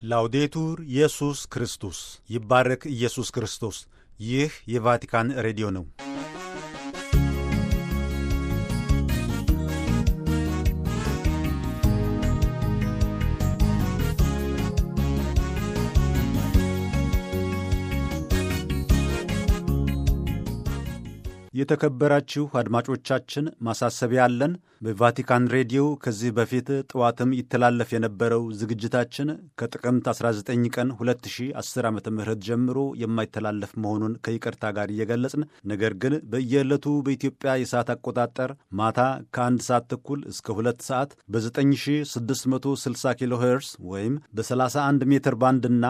ላውዴቱር ኢየሱስ ክርስቶስ ይባረክ ኢየሱስ ክርስቶስ። ይህ የቫቲካን ሬዲዮ ነው። የተከበራችሁ አድማጮቻችን ማሳሰቢያ አለን። በቫቲካን ሬዲዮ ከዚህ በፊት ጠዋትም ይተላለፍ የነበረው ዝግጅታችን ከጥቅምት 19 ቀን 2010 ዓ ም ጀምሮ የማይተላለፍ መሆኑን ከይቅርታ ጋር እየገለጽን ነገር ግን በየዕለቱ በኢትዮጵያ የሰዓት አቆጣጠር ማታ ከአንድ ሰዓት ተኩል እስከ ሁለት ሰዓት በ9660 ኪሎ ሄርስ ወይም በ31 ሜትር ባንድና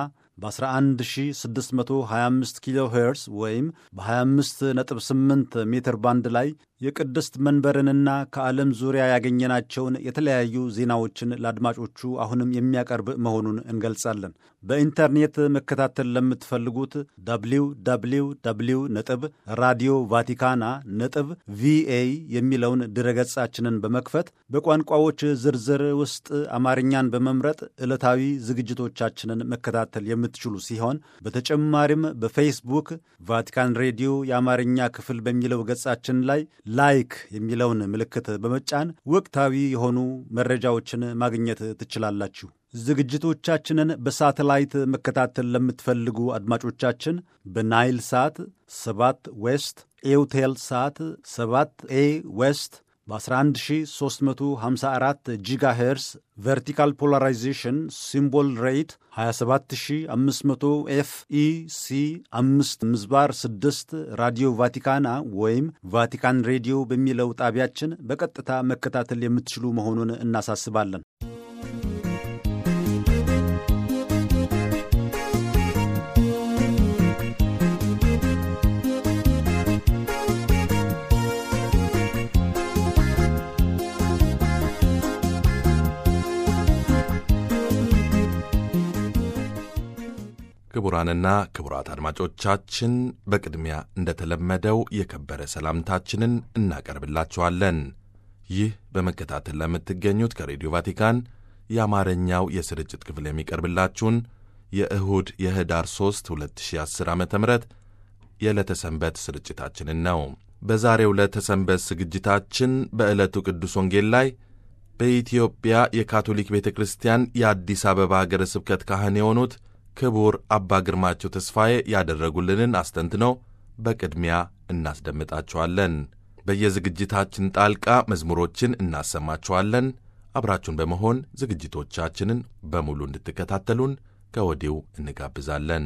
በ11625 ኪሎ ሄርስ ወይም በ258 ሜትር ባንድ ላይ የቅድስት መንበርንና ከዓለም ዙሪያ ያገኘናቸውን የተለያዩ ዜናዎችን ለአድማጮቹ አሁንም የሚያቀርብ መሆኑን እንገልጻለን። በኢንተርኔት መከታተል ለምትፈልጉት ደብሊው ደብሊው ደብሊው ነጥብ ራዲዮ ቫቲካና ነጥብ ቪኤ የሚለውን ድረገጻችንን በመክፈት በቋንቋዎች ዝርዝር ውስጥ አማርኛን በመምረጥ ዕለታዊ ዝግጅቶቻችንን መከታተል የምትችሉ ሲሆን በተጨማሪም በፌስቡክ ቫቲካን ሬዲዮ የአማርኛ ክፍል በሚለው ገጻችን ላይ ላይክ የሚለውን ምልክት በመጫን ወቅታዊ የሆኑ መረጃዎችን ማግኘት ትችላላችሁ። ዝግጅቶቻችንን በሳተላይት መከታተል ለምትፈልጉ አድማጮቻችን በናይል ሳት 7 ዌስት ኤውቴል ሳት 7 ኤ ዌስት በ11354 ጂጋ ሄርስ ቨርቲካል ፖላራይዜሽን ሲምቦል ሬት 27500 ኤፍ ኢ ሲ 5 ምዝባር 6 ራዲዮ ቫቲካና ወይም ቫቲካን ሬዲዮ በሚለው ጣቢያችን በቀጥታ መከታተል የምትችሉ መሆኑን እናሳስባለን። ክቡራንና ክቡራት አድማጮቻችን በቅድሚያ እንደተለመደው የከበረ ሰላምታችንን እናቀርብላችኋለን። ይህ በመከታተል ለምትገኙት ከሬዲዮ ቫቲካን የአማርኛው የስርጭት ክፍል የሚቀርብላችሁን የእሁድ የህዳር 3 2010 ዓ ም የዕለተ ሰንበት ስርጭታችንን ነው። በዛሬው ዕለተ ሰንበት ዝግጅታችን በዕለቱ ቅዱስ ወንጌል ላይ በኢትዮጵያ የካቶሊክ ቤተ ክርስቲያን የአዲስ አበባ ሀገረ ስብከት ካህን የሆኑት ክቡር አባ ግርማቸው ተስፋዬ ያደረጉልንን አስተንትነው በቅድሚያ እናስደምጣችኋለን። በየዝግጅታችን ጣልቃ መዝሙሮችን እናሰማችኋለን። አብራችሁን በመሆን ዝግጅቶቻችንን በሙሉ እንድትከታተሉን ከወዲሁ እንጋብዛለን።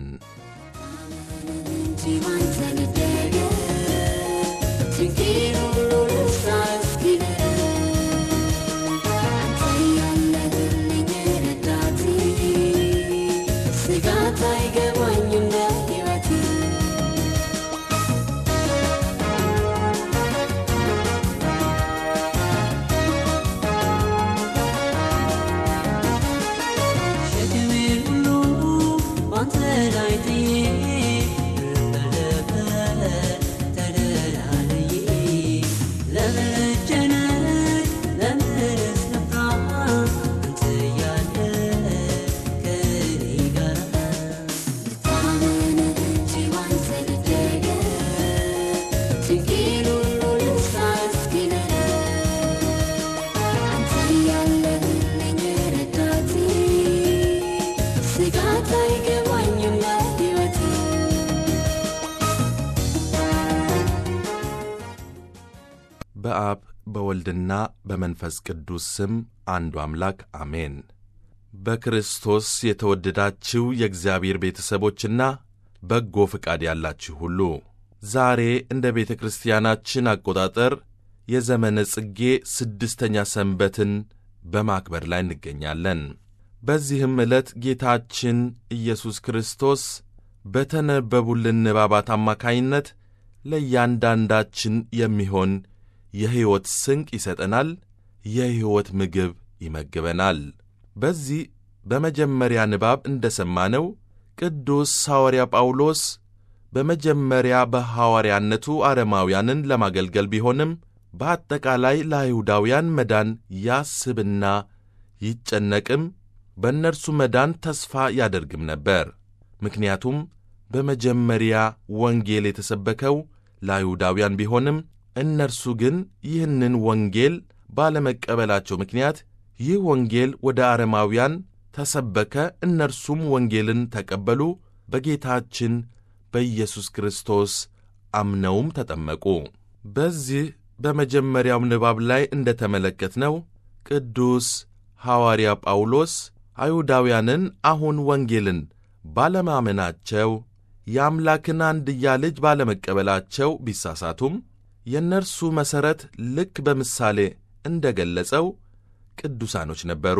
በአብ በወልድና በመንፈስ ቅዱስ ስም አንዱ አምላክ አሜን። በክርስቶስ የተወደዳችሁ የእግዚአብሔር ቤተሰቦችና በጎ ፍቃድ ያላችሁ ሁሉ ዛሬ እንደ ቤተ ክርስቲያናችን አቆጣጠር የዘመነ ጽጌ ስድስተኛ ሰንበትን በማክበር ላይ እንገኛለን። በዚህም ዕለት ጌታችን ኢየሱስ ክርስቶስ በተነበቡልን ንባባት አማካይነት ለእያንዳንዳችን የሚሆን የሕይወት ስንቅ ይሰጠናል፣ የሕይወት ምግብ ይመግበናል። በዚህ በመጀመሪያ ንባብ እንደ ሰማነው ቅዱስ ሐዋርያ ጳውሎስ በመጀመሪያ በሐዋርያነቱ አረማውያንን ለማገልገል ቢሆንም በአጠቃላይ ለአይሁዳውያን መዳን ያስብና ይጨነቅም በእነርሱ መዳን ተስፋ ያደርግም ነበር። ምክንያቱም በመጀመሪያ ወንጌል የተሰበከው ለአይሁዳውያን ቢሆንም እነርሱ ግን ይህንን ወንጌል ባለመቀበላቸው ምክንያት ይህ ወንጌል ወደ አረማውያን ተሰበከ። እነርሱም ወንጌልን ተቀበሉ፣ በጌታችን በኢየሱስ ክርስቶስ አምነውም ተጠመቁ። በዚህ በመጀመሪያው ንባብ ላይ እንደ ተመለከትነው ቅዱስ ሐዋርያ ጳውሎስ አይሁዳውያንን አሁን ወንጌልን ባለማመናቸው የአምላክን አንድያ ልጅ ባለመቀበላቸው ቢሳሳቱም የእነርሱ መሠረት ልክ በምሳሌ እንደ ገለጸው ቅዱሳኖች ነበሩ።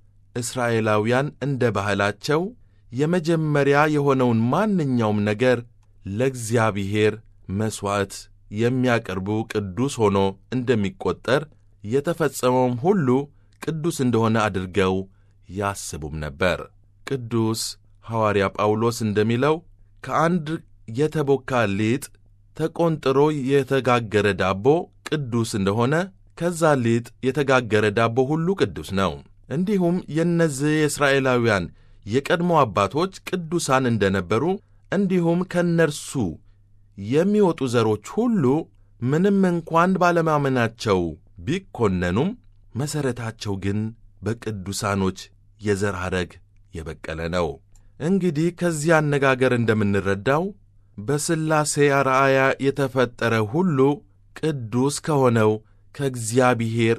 እስራኤላውያን እንደ ባህላቸው የመጀመሪያ የሆነውን ማንኛውም ነገር ለእግዚአብሔር መሥዋዕት የሚያቀርቡ ቅዱስ ሆኖ እንደሚቈጠር የተፈጸመውም ሁሉ ቅዱስ እንደሆነ አድርገው ያስቡም ነበር። ቅዱስ ሐዋርያ ጳውሎስ እንደሚለው ከአንድ የተቦካ ሊጥ ተቆንጥሮ የተጋገረ ዳቦ ቅዱስ እንደሆነ ከዛ ሊጥ የተጋገረ ዳቦ ሁሉ ቅዱስ ነው። እንዲሁም የእነዚህ የእስራኤላውያን የቀድሞ አባቶች ቅዱሳን እንደነበሩ እንዲሁም ከእነርሱ የሚወጡ ዘሮች ሁሉ ምንም እንኳን ባለማመናቸው ቢኮነኑም መሠረታቸው ግን በቅዱሳኖች የዘር ሐረግ የበቀለ ነው። እንግዲህ ከዚህ አነጋገር እንደምንረዳው በሥላሴ አርአያ የተፈጠረ ሁሉ ቅዱስ ከሆነው ከእግዚአብሔር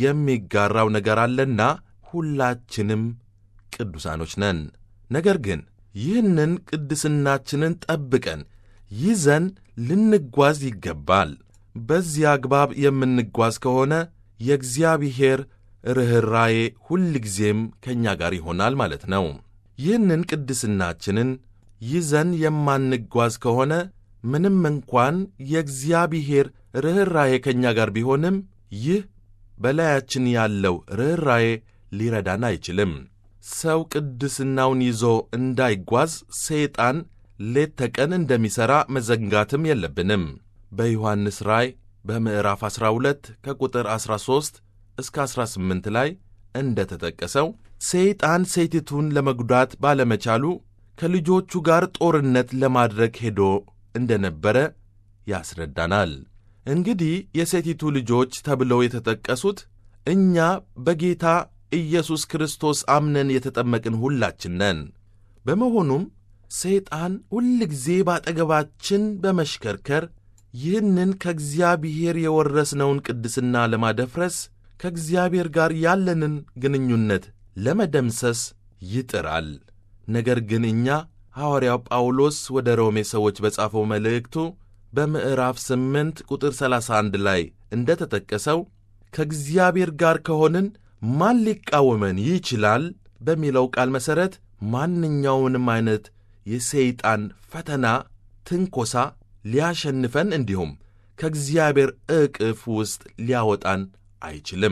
የሚጋራው ነገር አለና ሁላችንም ቅዱሳኖች ነን። ነገር ግን ይህንን ቅድስናችንን ጠብቀን ይዘን ልንጓዝ ይገባል። በዚህ አግባብ የምንጓዝ ከሆነ የእግዚአብሔር ርኅራዬ ሁልጊዜም ከእኛ ጋር ይሆናል ማለት ነው። ይህንን ቅድስናችንን ይዘን የማንጓዝ ከሆነ ምንም እንኳን የእግዚአብሔር ርኅራዬ ከእኛ ጋር ቢሆንም ይህ በላያችን ያለው ርኅራዬ ሊረዳን አይችልም። ሰው ቅድስናውን ይዞ እንዳይጓዝ ሰይጣን ሌት ተቀን እንደሚሠራ መዘንጋትም የለብንም። በዮሐንስ ራእይ በምዕራፍ 12 ከቁጥር 13 እስከ 18 ላይ እንደ ተጠቀሰው ሰይጣን ሴቲቱን ለመጉዳት ባለመቻሉ ከልጆቹ ጋር ጦርነት ለማድረግ ሄዶ እንደነበረ ያስረዳናል። እንግዲህ የሴቲቱ ልጆች ተብለው የተጠቀሱት እኛ በጌታ ኢየሱስ ክርስቶስ አምነን የተጠመቅን ሁላችን ነን። በመሆኑም ሰይጣን ሁልጊዜ ባጠገባችን በመሽከርከር ይህንን ከእግዚአብሔር የወረስነውን ቅድስና ለማደፍረስ ከእግዚአብሔር ጋር ያለንን ግንኙነት ለመደምሰስ ይጥራል። ነገር ግን እኛ ሐዋርያው ጳውሎስ ወደ ሮሜ ሰዎች በጻፈው መልእክቱ በምዕራፍ 8 ቁጥር 31 ላይ እንደ ተጠቀሰው ከእግዚአብሔር ጋር ከሆንን ማን ሊቃወመን ይችላል በሚለው ቃል መሠረት ማንኛውንም አይነት የሰይጣን ፈተና፣ ትንኮሳ ሊያሸንፈን እንዲሁም ከእግዚአብሔር ዕቅፍ ውስጥ ሊያወጣን አይችልም።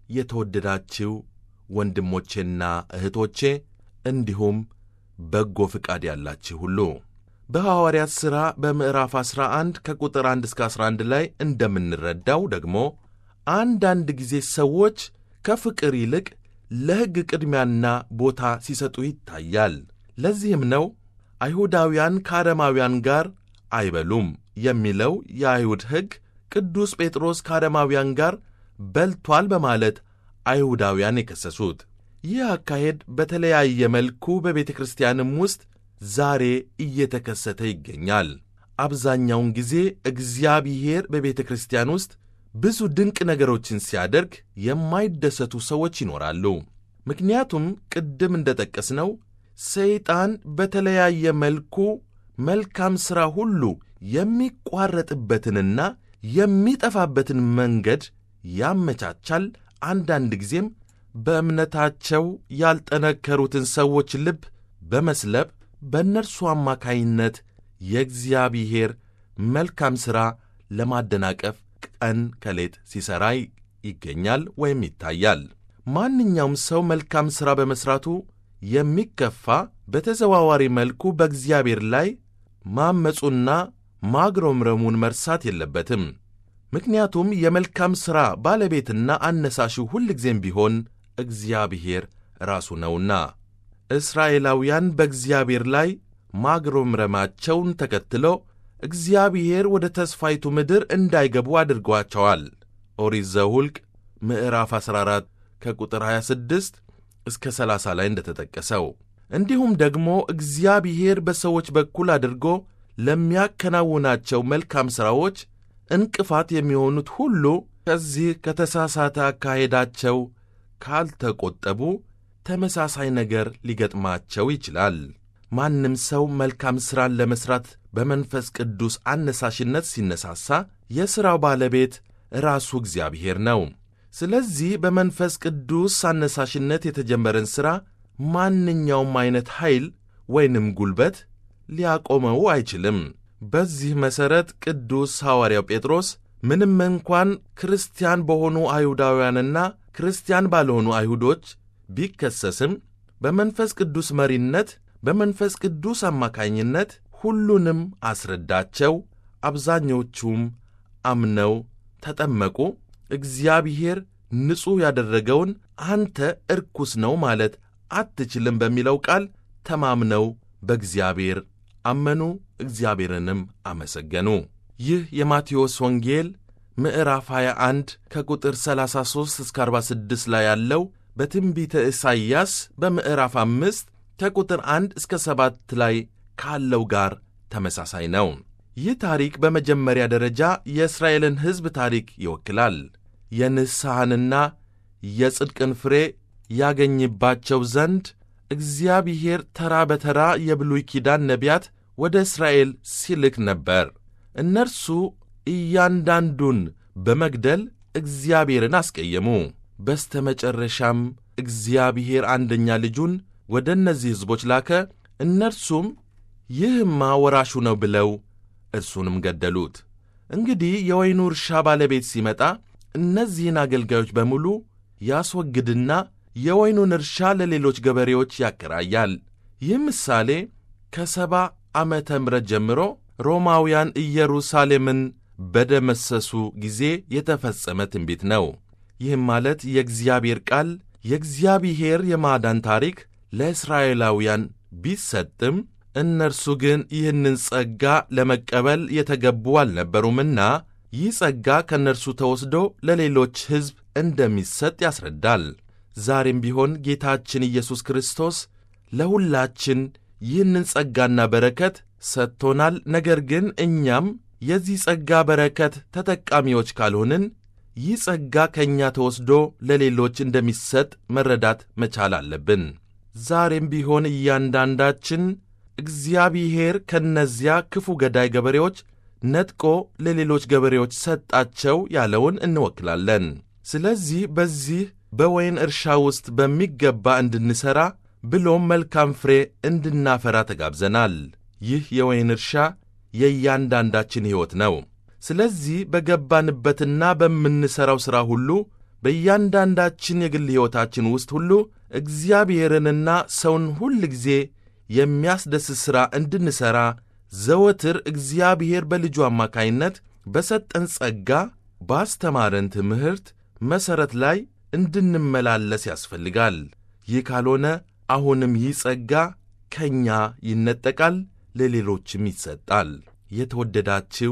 የተወደዳችው ወንድሞቼና እህቶቼ እንዲሁም በጎ ፍቃድ ያላችሁ ሁሉ በሐዋርያት ሥራ በምዕራፍ 11 ከቁጥር 1 እስከ 11 ላይ እንደምንረዳው ደግሞ አንዳንድ ጊዜ ሰዎች ከፍቅር ይልቅ ለሕግ ቅድሚያና ቦታ ሲሰጡ ይታያል። ለዚህም ነው አይሁዳውያን ከአረማውያን ጋር አይበሉም የሚለው የአይሁድ ሕግ ቅዱስ ጴጥሮስ ከአረማውያን ጋር በልቷል በማለት አይሁዳውያን የከሰሱት። ይህ አካሄድ በተለያየ መልኩ በቤተ ክርስቲያንም ውስጥ ዛሬ እየተከሰተ ይገኛል። አብዛኛውን ጊዜ እግዚአብሔር በቤተ ክርስቲያን ውስጥ ብዙ ድንቅ ነገሮችን ሲያደርግ የማይደሰቱ ሰዎች ይኖራሉ። ምክንያቱም ቅድም እንደ ጠቀስነው ሰይጣን በተለያየ መልኩ መልካም ሥራ ሁሉ የሚቋረጥበትንና የሚጠፋበትን መንገድ ያመቻቻል። አንዳንድ ጊዜም በእምነታቸው ያልጠነከሩትን ሰዎች ልብ በመስለብ በእነርሱ አማካይነት የእግዚአብሔር መልካም ሥራ ለማደናቀፍ ቀን ከሌት ሲሠራ ይገኛል ወይም ይታያል። ማንኛውም ሰው መልካም ሥራ በመሥራቱ የሚከፋ በተዘዋዋሪ መልኩ በእግዚአብሔር ላይ ማመፁና ማግሮምረሙን መርሳት የለበትም። ምክንያቱም የመልካም ሥራ ባለቤትና አነሳሹ ሁልጊዜም ቢሆን እግዚአብሔር ራሱ ነውና። እስራኤላውያን በእግዚአብሔር ላይ ማግሮምረማቸውን ተከትሎ እግዚአብሔር ወደ ተስፋይቱ ምድር እንዳይገቡ አድርጓቸዋል። ኦሪት ዘኍልቍ ምዕራፍ 14 ከቁጥር 26 እስከ 30 ላይ እንደተጠቀሰው እንዲሁም ደግሞ እግዚአብሔር በሰዎች በኩል አድርጎ ለሚያከናውናቸው መልካም ሥራዎች እንቅፋት የሚሆኑት ሁሉ ከዚህ ከተሳሳተ አካሄዳቸው ካልተቆጠቡ ተመሳሳይ ነገር ሊገጥማቸው ይችላል። ማንም ሰው መልካም ሥራን ለመሥራት በመንፈስ ቅዱስ አነሳሽነት ሲነሳሳ የሥራው ባለቤት ራሱ እግዚአብሔር ነው። ስለዚህ በመንፈስ ቅዱስ አነሳሽነት የተጀመረን ሥራ ማንኛውም ዐይነት ኃይል ወይንም ጉልበት ሊያቆመው አይችልም። በዚህ መሠረት ቅዱስ ሐዋርያው ጴጥሮስ ምንም እንኳን ክርስቲያን በሆኑ አይሁዳውያንና ክርስቲያን ባልሆኑ አይሁዶች ቢከሰስም በመንፈስ ቅዱስ መሪነት በመንፈስ ቅዱስ አማካኝነት ሁሉንም አስረዳቸው። አብዛኞቹም አምነው ተጠመቁ። እግዚአብሔር ንጹሕ ያደረገውን አንተ እርኩስ ነው ማለት አትችልም በሚለው ቃል ተማምነው በእግዚአብሔር አመኑ፣ እግዚአብሔርንም አመሰገኑ። ይህ የማቴዎስ ወንጌል ምዕራፍ 21 ከቁጥር 33 እስከ 46 ላይ ያለው በትንቢተ ኢሳይያስ በምዕራፍ 5 ከቁጥር 1 እስከ 7 ላይ ካለው ጋር ተመሳሳይ ነው። ይህ ታሪክ በመጀመሪያ ደረጃ የእስራኤልን ሕዝብ ታሪክ ይወክላል። የንስሐንና የጽድቅን ፍሬ ያገኝባቸው ዘንድ እግዚአብሔር ተራ በተራ የብሉይ ኪዳን ነቢያት ወደ እስራኤል ሲልክ ነበር። እነርሱ እያንዳንዱን በመግደል እግዚአብሔርን አስቀየሙ። በስተ መጨረሻም እግዚአብሔር አንደኛ ልጁን ወደ እነዚህ ሕዝቦች ላከ። እነርሱም ይህማ ወራሹ ነው ብለው እርሱንም ገደሉት። እንግዲህ የወይኑ እርሻ ባለቤት ሲመጣ እነዚህን አገልጋዮች በሙሉ ያስወግድና የወይኑን እርሻ ለሌሎች ገበሬዎች ያከራያል። ይህ ምሳሌ ከሰባ ዓመተ ምሕረት ጀምሮ ሮማውያን ኢየሩሳሌምን በደመሰሱ ጊዜ የተፈጸመ ትንቢት ነው። ይህም ማለት የእግዚአብሔር ቃል የእግዚአብሔር የማዳን ታሪክ ለእስራኤላውያን ቢሰጥም እነርሱ ግን ይህንን ጸጋ ለመቀበል የተገቡ አልነበሩምና ይህ ጸጋ ከእነርሱ ተወስዶ ለሌሎች ሕዝብ እንደሚሰጥ ያስረዳል። ዛሬም ቢሆን ጌታችን ኢየሱስ ክርስቶስ ለሁላችን ይህንን ጸጋና በረከት ሰጥቶናል። ነገር ግን እኛም የዚህ ጸጋ በረከት ተጠቃሚዎች ካልሆንን ይህ ጸጋ ከእኛ ተወስዶ ለሌሎች እንደሚሰጥ መረዳት መቻል አለብን። ዛሬም ቢሆን እያንዳንዳችን እግዚአብሔር ከእነዚያ ክፉ ገዳይ ገበሬዎች ነጥቆ ለሌሎች ገበሬዎች ሰጣቸው ያለውን እንወክላለን። ስለዚህ በዚህ በወይን እርሻ ውስጥ በሚገባ እንድንሠራ ብሎም መልካም ፍሬ እንድናፈራ ተጋብዘናል። ይህ የወይን እርሻ የእያንዳንዳችን ሕይወት ነው። ስለዚህ በገባንበትና በምንሠራው ሥራ ሁሉ በእያንዳንዳችን የግል ሕይወታችን ውስጥ ሁሉ እግዚአብሔርንና ሰውን ሁል ጊዜ የሚያስደስት ሥራ እንድንሠራ ዘወትር እግዚአብሔር በልጁ አማካይነት በሰጠን ጸጋ ባስተማረን ትምህርት መሠረት ላይ እንድንመላለስ ያስፈልጋል። ይህ ካልሆነ አሁንም ይህ ጸጋ ከእኛ ይነጠቃል፣ ለሌሎችም ይሰጣል። የተወደዳችው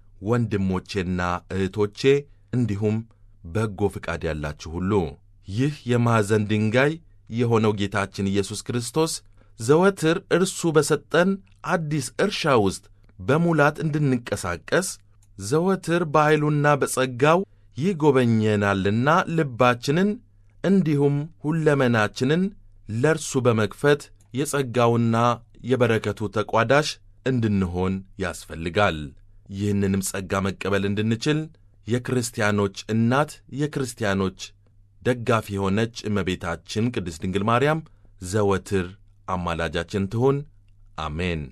ወንድሞቼና እህቶቼ እንዲሁም በጎ ፍቃድ ያላችሁ ሁሉ ይህ የማዕዘን ድንጋይ የሆነው ጌታችን ኢየሱስ ክርስቶስ ዘወትር እርሱ በሰጠን አዲስ እርሻ ውስጥ በሙላት እንድንቀሳቀስ ዘወትር በኃይሉና በጸጋው ይጎበኘናልና ልባችንን እንዲሁም ሁለመናችንን ለእርሱ በመክፈት የጸጋውና የበረከቱ ተቋዳሽ እንድንሆን ያስፈልጋል። ይህንንም ጸጋ መቀበል እንድንችል የክርስቲያኖች እናት የክርስቲያኖች ደጋፊ የሆነች እመቤታችን ቅድስት ድንግል ማርያም ዘወትር አማላጃችን ትሁን። አሜን።